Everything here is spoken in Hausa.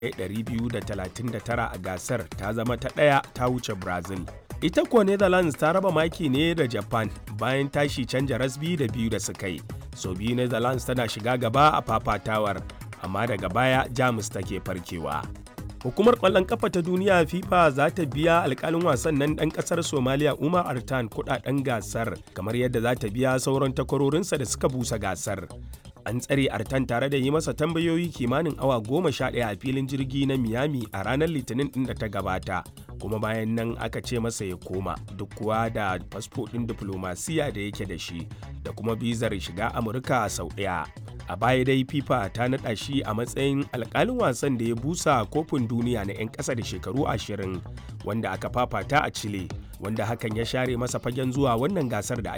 239 a gasar ta zama ta ɗaya ta wuce brazil ita kuwa netherlands ta raba maki ne da japan bayan tashi canja rasbi da biyu da suka yi so biyu netherlands tana shiga gaba a fafatawar amma daga baya jamus take farkewa hukumar kwallon kafa ta duniya fifa za ta biya alkalin wasan nan dan kasar somaliya umar artan kudaden gasar kamar yadda za ta biya sauran takwarorinsa da suka busa gasar an tsare artan tare da yi masa tambayoyi kimanin awa goma sha ɗaya a filin jirgi na miami a ranar litinin ɗin da ta gabata kuma bayan nan aka ce masa ya koma duk kuwa da fasfo ɗin diflomasiya da yake da shi da kuma bizar shiga amurka sau ɗaya a baya dai fifa ta naɗa shi a matsayin alkalin wasan da ya busa kofin duniya na 'yan ƙasa da shekaru ashirin wanda aka fafata a chile wanda hakan ya share masa fagen zuwa wannan gasar da